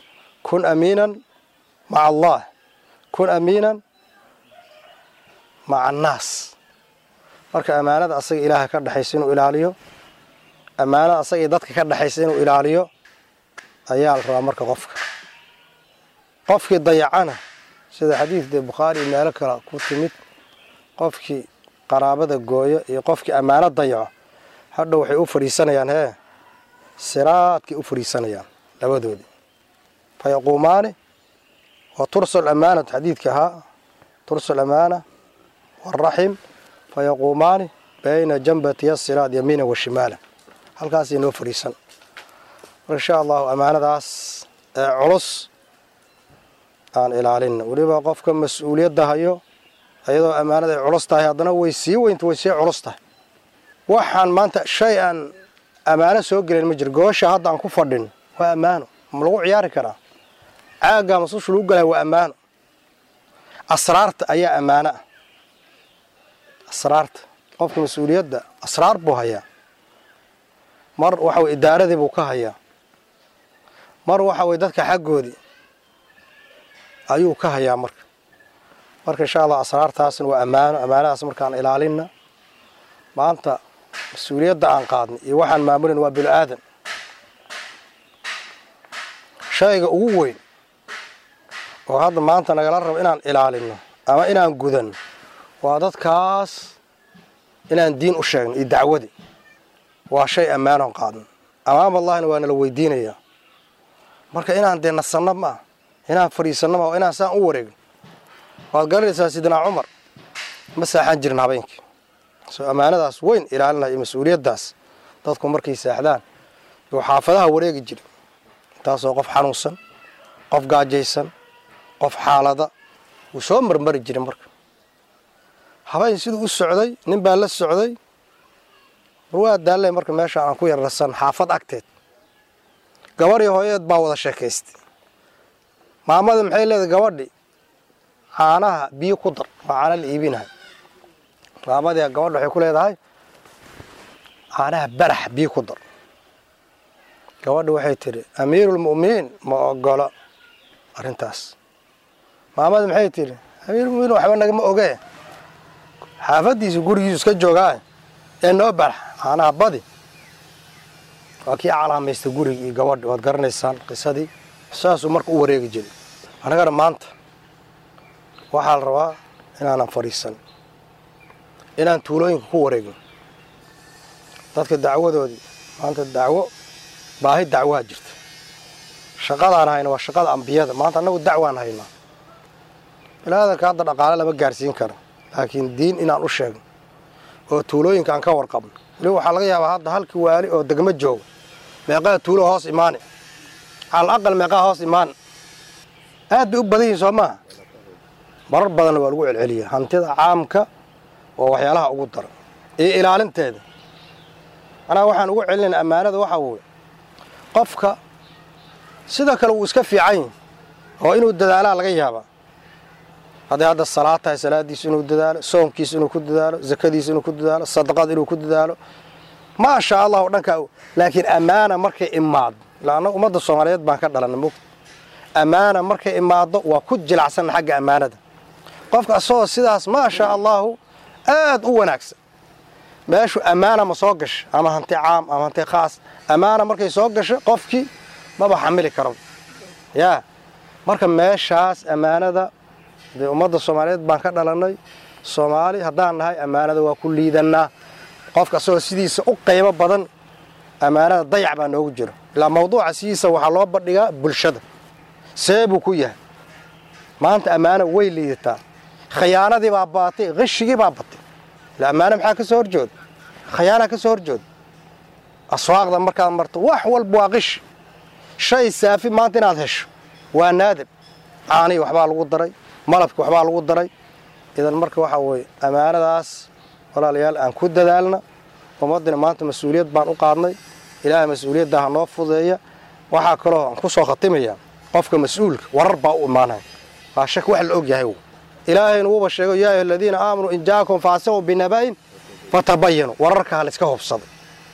kun amiinan maca allah kun amiinan maca annaas marka ammaanada asaga ilaaha ka dhexaysa inuu ilaaliyo ammaanada asaga iyo dadka ka dhexaysa inuu ilaaliyo ayaa la rabaa marka qofka qofkii dayacana sida xadiidda bukhaari iyo meelo kale ku timid qofkii qaraabada gooyo iyo qofkii ammaano dayaco hadha waxay u fadhiisanayaan hee siraadkay u fadhiisanayaan labadoodii fa yaquumaani wa tursal amaanatu xadiidka ahaa tursal amaana waraxim fa yaquumaani bayna jambatiya siraad yamiina wa shimaala halkaasay noo fadhiisan mar insha allahu ammaanadaas ee culus aan ilaalina weliba qofka mas-uuliyadda hayo iyadoo ammaanada ay culus tahay haddana way sii weynta way sii culus tahay waxaan maanta shay aan ammaano soo gelin ma jiro goosha hadda aan ku fadhin waa ammaano ma lagu ciyaari karaa caaggaa masusha lagu galaya waa ammaano asraarta ayaa ammaano ah asraarta qofka mas-uuliyadda asraar buu hayaa mar waxa weye idaaradii buu ka hayaa mar waxa weye dadka xaggoodii ayuu ka hayaa marka marka insha allah asraartaasna waa ammaano ammaanadaas markaan ilaalina maanta mas-uuliyadda aan qaadnay iyo waxaan maamulin waa bilo aadan shayga ugu weyn oo hadda maanta nagala rabo inaan ilaalino ama inaan gudanno waa dadkaas inaan diin u sheegno iyo dacwadi waa shay ammaanoon qaadno amaam allahina waa nala weydiinayaa marka inaan dee nasanno ma ah inaan fadhiisanno ma inaan saan u wareegno waad garanaysaa sidnaa cumar ma saaxan jirin habeenkii soo ammaanadaas weyn ilaalinaya iyo mas-uuliyaddaas dadku markay saaxdaan yuu xaafadaha wareegi jira intaasoo qof xanuunsan qof gaajaysan qof xaalada wuu soo marmari jiray marka habeen siduu u socday nin baa la socday war waa daallay marka meesha aan ku yararsan xaafad agteed gabadhii hooyadeed baa wada sheekaystay maamada maxay leedahay gabadhi caanaha biyo ku dar waa caana la iibinahay maamadii gabadha waxay ku leedahay caanaha barax biyo ku dar gabadha waxay tidhi amiiruulmu'miniin ma ogolo arrintaas maamada maxay tidhi amiirulmuminiin waxba nagama ogee xaafaddiisa gurigiisu iska joogaa ee noo barax caanaha badi waa kii calaamaysta gurigii iyo gabadhi waad garanaysaan qisadii saasuu marka u wareegi jiray annagana maanta waxaa la rabaa inaanan fadhiisan inaan tuulooyinka ku wareegno dadka dacwadoodii maanta dacwo baahi dacwaa jirta shaqadaan hayna waa shaqada ambiyada maanta annagu dacwaan haynaa bilaadanka hadda dhaqaale lama gaarsiin karo laakiin diin inaan u sheegno oo tuulooyinka aan ka warqabno weliba waxaa laga yaabaa hadda halkii waali oo degmo jooga meeqaa tuulo hoos imaani calal aqal meeqaa hoos imaani aad bay u badan yihin soo maaha marar badanna waa lagu celceliya hantida caamka waa waxyaalaha ugu daran iyo ilaalinteeda anaa waxaan ugu celinayna ammaanada waxaa weye qofka sida kale wuu iska fiican yahi oo inuu dadaalaa laga yaabaa hadday hadda salaad tahay salaadiisu inuu dadaalo soonkiisu inuu ku dadaalo zakadiisu inuu ku dadaalo sadaqada inuu ku dadaalo maasha allah dhankaa laakiin ammaana markay imaado ila annaga ummadda soomaaliyeed baan ka dhalanay mugta ammaana markay imaado waa ku jilacsanna xagga ammaanada qofka asagoo sidaas maasha allahu aad u wanaagsan meeshu ammaana ma soo gasha ama hanti caam ama hanti khaas ammaana markay soo gasho qofkii maba xamili karo yaa marka meeshaas ammaanada dee ummadda soomaaliyeed baan ka dhalannay soomaali haddaan nahay ammaanada waa ku liidannaa qofka asagoo sidiisa u qaybo badan ammaanada dayac baa noogu jiro ilaa mawduuca sidiisa waxaa loo bandhigaa bulshada see buu ku yahay maanta ammaano way liidataa khiyaanadii baa baatay qishigii baa batay ila ammaano maxaa ka soo horjooda khiyaanaa ka soo horjooda aswaaqda markaad marto wax walba waa qishi shay saafi maanta inaad hesho waa naadir caanii waxbaa lagu daray malabki waxbaa lagu daray idan marka waxaa weeye ammaanadaas walaalayaal aan ku dadaalna ummaddina maanta mas-uuliyad baan u qaadnay ilaahay mas-uuliyadda ha noo fudeeya waxaa kaloo aan ku soo khatimayaa qofka mas-uulka warar baa u imaanaya waa shak wax la og yahay ilaahayna wuuba sheego yaa ayuha aladiina aamanuu in jaakum faasiqun binaba'in fatabayanu wararka ha layska hobsado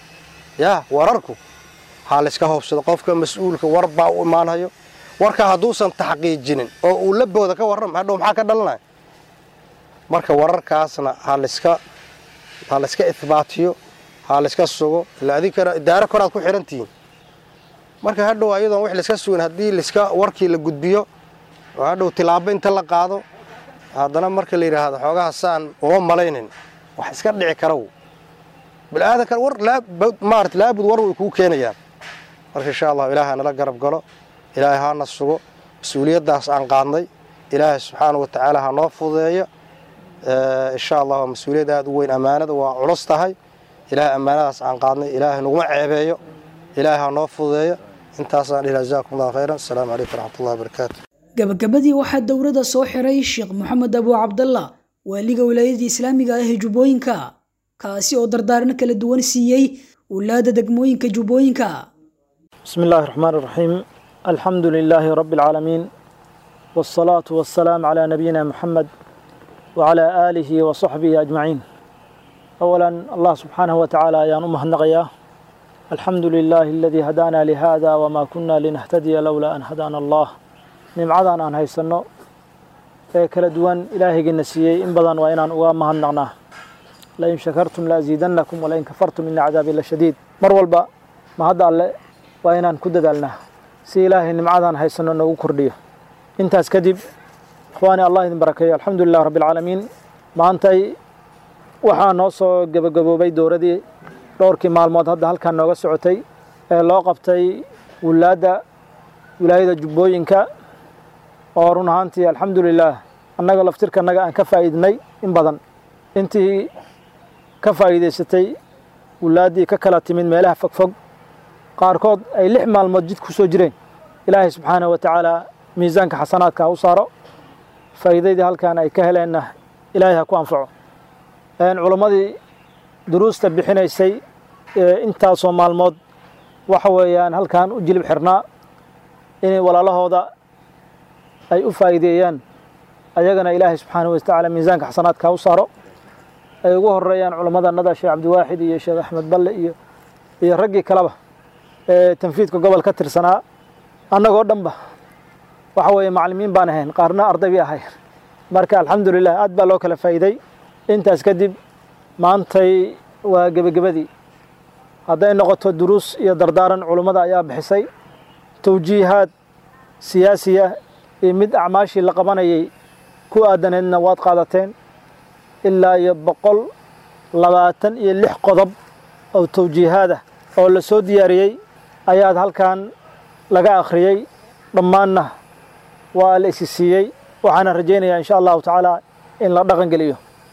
yaa wararku ha layska hobsado qofka mas-uulka war baa u imaanhayo warka hadduusan taxqiijinin oo uu labooda ka warram hadhow maxaa ka dhalanaya marka wararkaasna ha layska ha layska ihbaatiyo ha layska sugo ila adinkana idaaro koraad ku xihan tihiin marka hadhow ayadoon wax layska sugin haddii layska warkii la gudbiyo oo hadhow tilaabo inta la qaado haddana marka la yidhaahdo xoogaha saan uma malaynin wax iska dhici karaw bilaadankan war maarata laabud war way kuu keenayaan marka insha allahu ilaaha nala garab galo ilaahay hana sugo mas-uuliyaddaas aan qaadnay ilaahay subxaana wa tacaala ha noo fududeeyo insha allah waa mas-uuliyad aada u weyn ammaanada waa culus tahay ilaahay ammaanadaas aan qaadnay ilaahay naguma ceebeeyo ilaahay ha noo fududeeyo intaasaan dhihi jazakum allahu khayran asalaamu calaykum waraxmatullahi wabarakaatu gabagabadii waxaa dowladda soo xiray sheekh moxamed abu cabdalla waaliga wilaayada islaamiga ah ee jubbooyinka kaasi oo dardaarno kala duwan siiyey wulaada degmooyinka jubbooyinka بسم الله الرحمن الرحيم الحمد لله رب العالمين والصلاة والسلام على نبينا محمد وعلى آله وصحبه أجمعين أولا الله سبحانه وتعالى يا أمه النغيا الحمد لله الذي هدانا لهذا وما كنا لنهتدي لولا أن هدانا الله نمعدان أن هيسنو kala duwan ilaahaygiina siiyey in badan waa inaan uga mahadnaqnaa lain shakartum laaziidannakum walain kafartum ina cadaabi la shadiid mar walba mahadda alle waa inaan ku dadaalnaa si ilaahay nimcadan haysano noogu kordhiyo intaas kadib ikhwaani allah idin barakeeyo alxamdu lilah rabbi alcaalamiin maantay waxaa noo soo gebagaboobay dowladii dhowrkii maalmood hadda halkan nooga socotay ee loo qabtay wulaadda wilaayada jubbooyinka oo run ahaantii alxamdu lilaah annaga laftirka annaga aan ka faa'iidnay in badan intii ka faa'iidaysatay wulaaddii ka kala timid meelaha fogfog qaarkood ay lix maalmood jid ku soo jireen ilaahay subxaanahu wa tacaala miisaanka xasanaadka ha u saaro faa'iidaydii halkan ay ka heleenna ilaahay ha ku anfaco culammadii duruusta bixinaysay intaasoo maalmood waxa weeyaan halkan u jilib xirnaa inay walaalahooda ay u faa'iideeyaan ayagana ilaahay subxaanahu wa tacaala miisaanka xasanaadka ha u saaro ay ugu horeeyaan culammadanada sheekh cabdiwaaxid iyo sheekh axmed balle iyo iyo raggii kaleba ee tanfiidka gobol ka tirsanaa annagoo dhanba waxa weeye macallimiin baan ahayn qaarna arday bay ahayn marka alxamdulilah aad baa loo kala faa'iiday intaas kadib maantay waa gebagabadii hadday noqoto duruus iyo dardaaran culummada ayaa bixisay tawjiihaad siyaasiya iyo mid acmaashii la qabanayay ku aadaneedna waad qaadateen ilaa iyo boqol labaatan iyo lix qodob oo tawjiihaadah oo la soo diyaariyey ayaad halkan laga akhriyey dhammaanna waa la isi siiyey waxaana rajaynayaa insha allahu tacaala in la dhaqan geliyo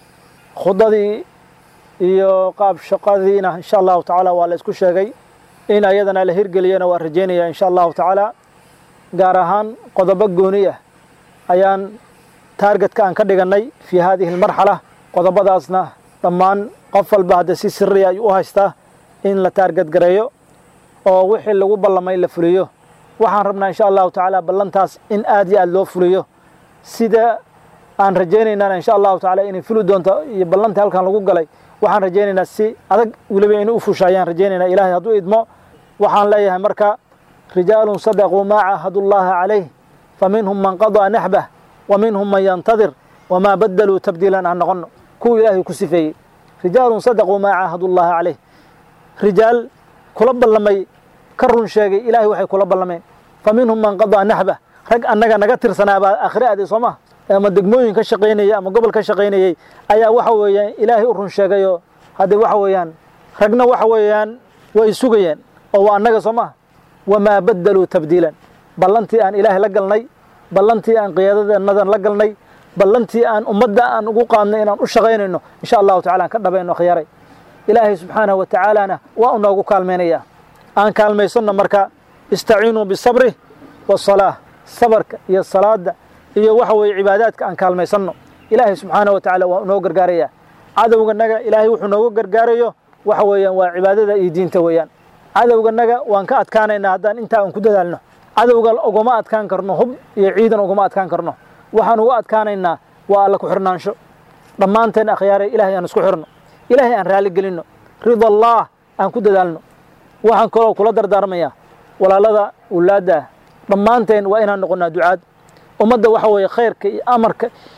khudadii iyo qaab shaqadiina insha allahu tacaala waa la isku sheegay in ayadana la hirgeliyana waa rajaynayaa insha allahu tacaala gaar ahaan qodobo gooni ah ayaan taargetka aan ka dhigannay fii haadihi almarxala qodobadaasna dhammaan qof walba hadda si siriya ayuu u haystaa in la taarget gareeyo oo wixii lagu ballamay la fuliyo waxaan rabnaa insha allahu tacaala ballantaas in aad iyo aad loo fuliyo sida aan rajaynaynana insha allahu tacaala inay fuli doonto iyo ballantii halkan lagu galay waxaan rajaynaynaa si adag weliba inay u fusha ayaan rajaynaynaa ilaahay hadduu idmo waxaan leeyahay marka rijaalun sadaquu maa caahadu llaha calayh fa minhum man qadaa naxbah wa minhum man yantadir wamaa badaluu tabdiilan aan noqono kuwa ilaahay ku sifeeyey rijaalun sadaquu maa caahadu llaha calayh rijaal kula ballamay ka run sheegay ilaahay waxay kula ballameen fa minhum man qadaa naxbah rag annaga naga tirsanaa baa akhri aaday soo maha ama degmooyin ka shaqaynayay ama gobol ka shaqaynayey ayaa waxa weeyaan ilaahay u run sheegayoo haddee waxa weeyaan ragna waxa weeyaan way sugayeen oo waa annaga soo maha wamaa badaluu tabdiilan ballantii aan ilaahay la galnay ballantii aan qiyaadadeennadan la galnay ballantii aan ummadda aan ugu qaadnay inaan u shaqaynayno insha allahu tacala aan ka dhabayno khiyaaray ilaahay subxaanahu wa tacaalana waa u noogu kaalmaynayaa aan kaalmaysanno marka istaciinuu bisabri wasalaa sabarka iyo salaada iyo waxa weeye cibaadaadka aan kaalmaysanno ilaahay subxaanahu wa tacaala waa unoo gargaarayaa cadowganaga ilaahay wuxuu noogu gargaarayo waxa weeyaan waa cibaadada iyo diinta weeyaan cadowganaga waan ka adkaanaynaa haddaan intaa aan ku dadaalno cadowga ugama adkaan karno hub iyo ciidan ugama adkaan karno waxaan uga adkaanaynaa waa alla ku xirnaansho dhammaanteen akhyaare ilaahay aan isku xirno ilaahay aan raali gelinno rida allaah aan ku dadaalno waxaan kaloo kula dardaarmayaa walaalada wulaadda dhammaanteen waa inaan noqonnaa ducaad ummadda waxa weeye khayrka iyo amarka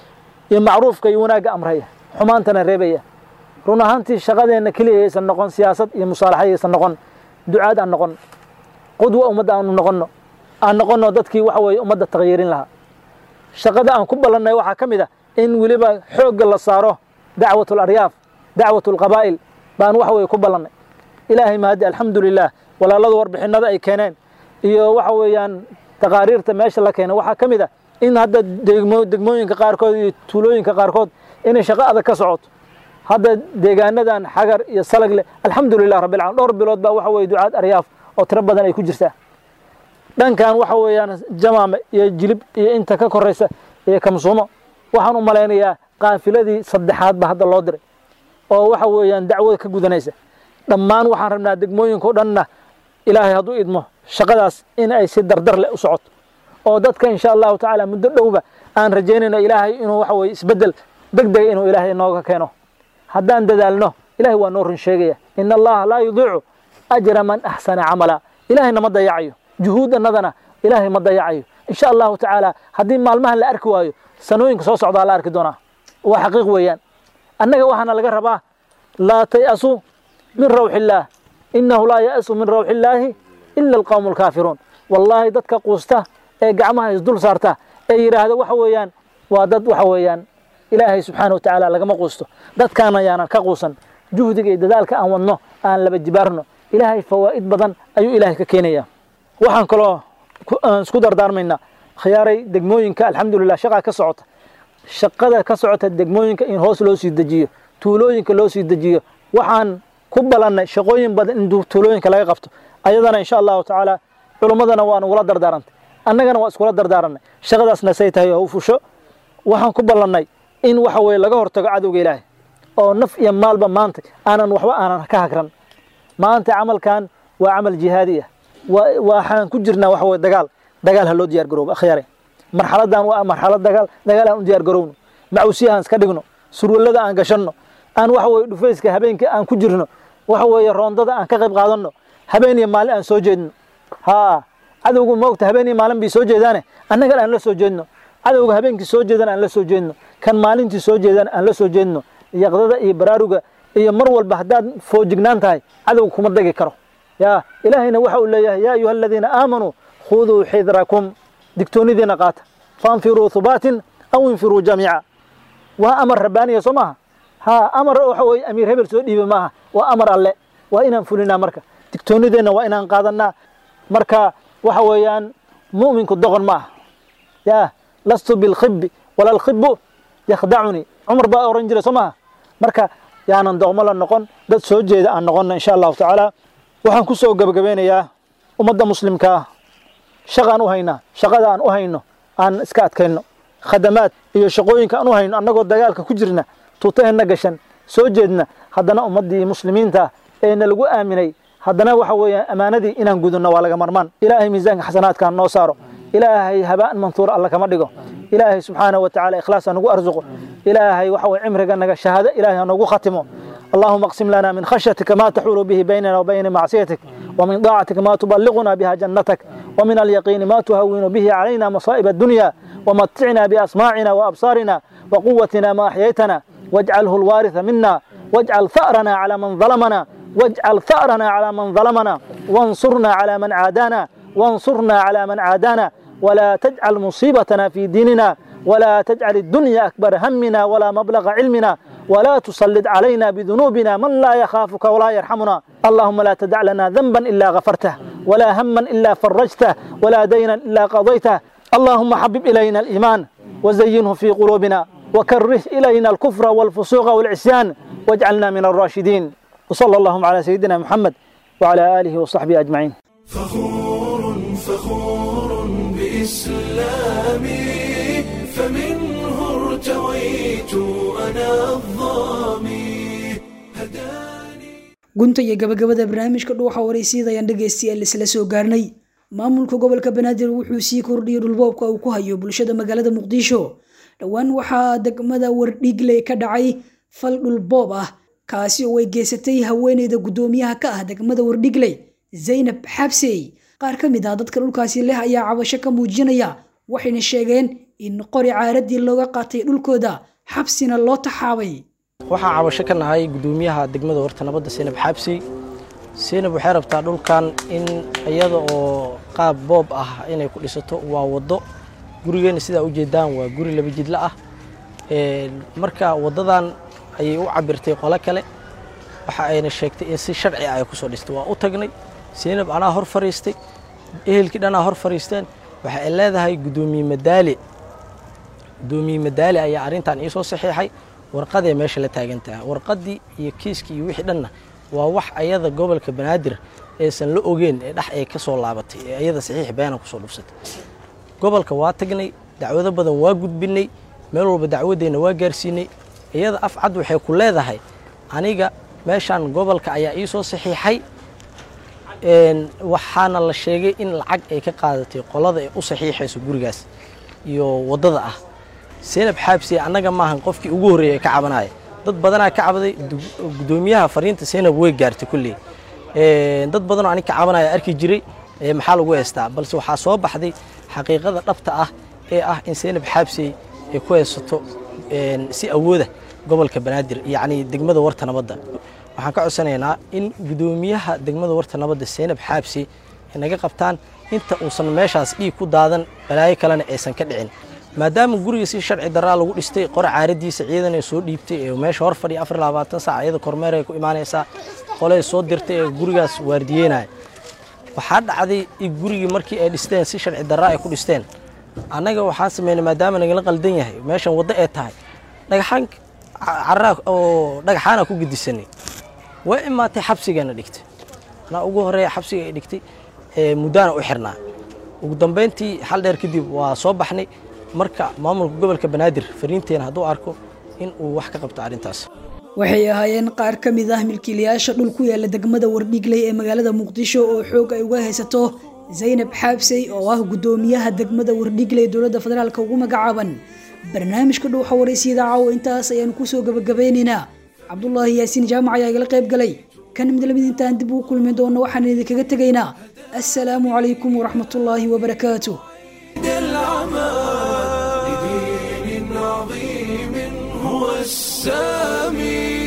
iyo macruufka iyo wanaagga amraya xumaantana reebaya run ahaantii shaqadeenna keliya aysan noqon siyaasad iyo musaalaxa aysan noqon ducaad aan noqon qudwa ummadda aanu noqonno aan noqonno dadkii waxa weeye ummadda takhyiirin lahaa shaqada aan ku ballannay waxaa ka mid ah in weliba xoogga la saaro dacwat alaryaaf dacwat alqabaa'il baan waxa weeye ku ballannay ilaahay mahadi alxamdu lilah walaaladu warbixinada ay keeneen iyo waxa weeyaan taqaariirta meesha la keenay waxaa ka mid ah in hadda degmo degmooyinka qaarkood iyo tuulooyinka qaarkood inay shaqo adag ka socoto hadda deegaanadan xagar iyo salag leh alxamdu lilah rabbil caalamiin dhowr bilood baa waxa weeye ducaad aryaaf oo tiro badan ay ku jirtaa dhankan waxa weeyaan jamaame iyo jilib iyo inta ka koraysa iyo kamsuumo waxaan u malaynayaa qaafiladii saddexaad ba hadda loo diray oo waxa weeyaan dacwada ka gudanaysa dhammaan waxaan rabnaa degmooyinka o dhanna ilaahay hadduu idmo shaqadaas in ay si dardar leh u socoto oo dadka insha allahu tacaala muddo dhowba aan rajaynayno ilaahay inuu waxa weye isbeddel deg dega inuu ilaahay nooga keeno haddaan dadaalno ilahay waa noo run sheegaya in allaha laa yudiicu ajra man axsana camala ilahayna ma dayacayo juhuudannadana ilaahay ma dayacayo insha allahu tacaala haddii maalmahan la arki waayo sanooyinka soo socdaa la arki doonaa waa xaqiiq weeyaan annaga waxaana laga rabaa laa tay'asuu min rawxi illaah innahu laa ya'su min rawxi illaahi ila alqawmu alkaafiruun wallaahi dadka quusta ee gacmaha isdul saarta ee yidhaahda waxa weeyaan waa dad waxa weeyaan ilaahay subxaana wa tacaala lagama quusto dadkaana yaanan ka quusan juhdiga iyo dadaalka aan wadno aan laba jibaarno ilaahay fawaa'id badan ayuu ilaahay ka keenaya waxaan kaloo isku dardaarmaynaa khiyaaray degmooyinka alxamdulilah shaqaa ka socota shaqada ka socota degmooyinka in hoos loo sii dejiyo tuulooyinka loo sii dejiyo waxaan ku balannay shaqooyin badan in tuulooyinka laga qabto ayadana insha allahu tacaala culummadana waa nugula dardaarantay annagana waa iskula dardaaranay shaqadaasna say tahay oo u fusho waxaan ku ballannay in waxa weye laga hortago cadowga ilaahay oo naf iyo maalba maanta aanan waxba aanan ka hagran maanta camalkan waa camal jihaadi ah waxaan ku jirnaa waxa weye dagaal dagaal ha loo diyaar garoobo akhyaare marxaladan waa marxalad dagaal dagaal aan u diyaar garowno macuusiyahaan iska dhigno surwallada aan gashanno aan waxa weye dhufayska habeenkii aan ku jirno waxa weeye roondada aan ka qayb qaadanno habeen iyo maalin aan soo jeedno haa cadowgu moogta habeen iyo maalin bay soo jeedaane annagana aan la soo jeedno cadowga habeenkii soo jeedana aan la soo jeedno kan maalintii soo jeedana aan la soo jeedno yaqdada iyo baraaruga iyo mar walba haddaad foojignaan tahay cadowga kuma dagi karo ya ilaahayna waxa uu leeyahay yaa ayuha aladiina aamanuu khuduu xidrakum digtoonidiina qaata faanfiruu hubaatin aw infiruu jamiica waa amar rabbaaniya soo maaha ha amar waxa weye amiir hebel soo dhiiba maaha waa amar alle waa inaan fulinaa marka digtoonideenna waa inaan qaadanaa marka waxa weeyaan mu'minku doqon ma aha ya lastu bilkhibbi wala alkhibbu yakhdacunii cumar baa oran jiray soo maaha marka yaanan doqmo la noqon dad soo jeeda aan noqonna insha allahu tacaala waxaan ku soo gebagabeynayaa ummadda muslimkaa shaqaan u haynaa shaqada aan u hayno aan iska adkayno khadamaad iyo shaqooyinka aan u hayno annagoo dagaalka ku jirna tuutaheenna gashan soo jeedna haddana ummaddii muslimiinta eena lagu aaminay haddana waxa weeyaan ammaanadii inaan gudunno waa laga marmaan ilaahay miisaanka xasanaadkaan noo saaro ilaahay habaan mantuur alla kama dhigo ilaahay subxaanahu wa tacaala ikhlaas ha nagu arsuqo ilaahay waxa weye cimriga naga shahaado ilaahay ha noogu khatimo اللهم اقسم لنا من خشيتك ما تحول به بيننا وبين معصيتك ومن طاعتك ما تبلغنا بها جنتك ومن اليقين ما تهون به علينا مصائب الدنيا ومتعنا بأسماعنا وأبصارنا وقوتنا ما أحييتنا واجعله الوارث منا واجعل ثأرنا على من ظلمنا واجعل ثأرنا على من ظلمنا وانصرنا على من عادانا وانصرنا على من عادانا ولا تجعل مصيبتنا في ديننا ولا تجعل الدنيا أكبر همنا ولا مبلغ علمنا ولا تسلط علينا بذنوبنا من لا يخافك ولا يرحمنا اللهم لا تدع لنا ذنبا إلا غفرته ولا هما إلا فرجته ولا دينا إلا قضيته اللهم حبب إلينا الإيمان وزينه في قلوبنا وكره إلينا الكفر والفسوق والعصيان واجعلنا من الراشدين وصلى اللهم على سيدنا محمد وعلى آله وصحبه أجمعين فخور فخور بإسلامي فمنه ارتويت أنا الظامي gunta iyo gabagabada barnaamijka dhuuxa waraysyada ayaan dhegaystayaal isla soo gaarnay maamulka gobolka banaadir wuxuu sii kordhiyey dhulboobka uu ku hayo bulshada magaalada muqdisho dhowaan waxaa degmada wardhiigley ka dhacay fal dhulboob ah kaasi oo ay geysatay haweeneyda guddoomiyaha ka ah degmada wardhigley zaynab xabsey qaar ka mid ah dadka dhulkaasi leh ayaa cabasho ka muujinaya waxayna sheegeen in qori caaradii looga qaatay dhulkooda xabsina loo taxaabay waxaan cabasho ka nahay gudoomiyaha degmada warta nabadda seenab xaabsi seenab waxay rabtaa dhulkan in iyada oo qaab boob ah inay ku dhisato waa waddo gurigeena sidaa ujeedaan waa guri laba jidla ah marka waddadan ayay u cabirtay qolo kale waxa ayna sheegtay in si sharci ah ay kusoo dhistay waa u tagnay seenab anaa hor fariistay ehelkii dhanaa hor fariisteen waxa ay leedahay gudoomiye madaali gudoomiye madaali ayaa arrintan iisoo saxiixay warqaday meesha la taagan tahay warqaddii iyo kiiskii iyo wixii dhanna waa wax ayada gobolka banaadir aysan la ogeen ee dhex ay ka soo laabatay ee ayada saxiix beena kusoo dhufsatay gobolka waa tagnay dacwado badan waa gudbinay meel walba dacwadeenna waa gaarsiinay iyada af cad waxay ku leedahay aniga meeshaan gobolka ayaa iisoo saxiixay waxaana la sheegay in lacag ay ka qaadatay qolada ay u saxiixayso gurigaas iyo waddada ah seenab xaabsiye annaga maahan qofkii ugu horreeyay ee ka cabanaya dad badanaa ka cabaday gudoomiyaha fariinta seenab way gaartay kulley dad badanoo anig ka cabanaya arki jiray maxaa lagu heystaa balse waxaa soo baxday xaqiiqada dhabta ah ee ah in seenab xaabsiye ay ku haysato si awooda gobolka banaadir yacni degmada warta nabadda waxaan ka codsanaynaa in gudoomiyaha degmada warta nabadda seenab xaabsi ay naga qabtaan inta uusan meeshaas dhiig ku daadan balaayo kalena aysan ka dhicin maadaama guriga si sharci daraa lagu dhistay qora caaradiisa ciidan ay soo dhiibtay ee meesha hor fadhiya afar labaatan saac iyada kormeer ay ku imaanaysaa qolay soo dirtay ee gurigaas waardiyeynaya waxaa dhacday in gurigii markii ay dhisteen si sharci daraa ay ku dhisteen annaga waxaan sameynay maadaama nagala qaldan yahay meeshan waddo ay tahay dhagaxaan caraa oo dhagaxaana ku gedisanay waa imaatay xabsigaana dhigtay anaa ugu horeeya xabsiga ay dhigtay muddaana u xirnaa ugu dambeyntii xal dheer kadib waa soo baxnay marka maamulka gobolka banaadir fariinteena hadduu arko in uu wax ka qabto arrintaas waxay ahaayeen qaar ka mid ah milkiilayaasha dhul ku yaala degmada wardhigley ee magaalada muqdisho oo xoog ay uga haysato zaynab xaabsey oo ah gudoomiyaha degmada wardhigley dowladda federaalka ugu magacaaban barnaamijka dhuuxa waraysyada caawa intaas ayaanu kusoo gabagabeynaynaa cabdulaahi yaasiin jaamac ayaa igala qayb galay kan mid lamid intaan dib ugu kulmi doono waxaan idinkaga tegaynaa assalaamu calaykum waraxmatullaahi wabarakaatu لدين عظيم هو السامي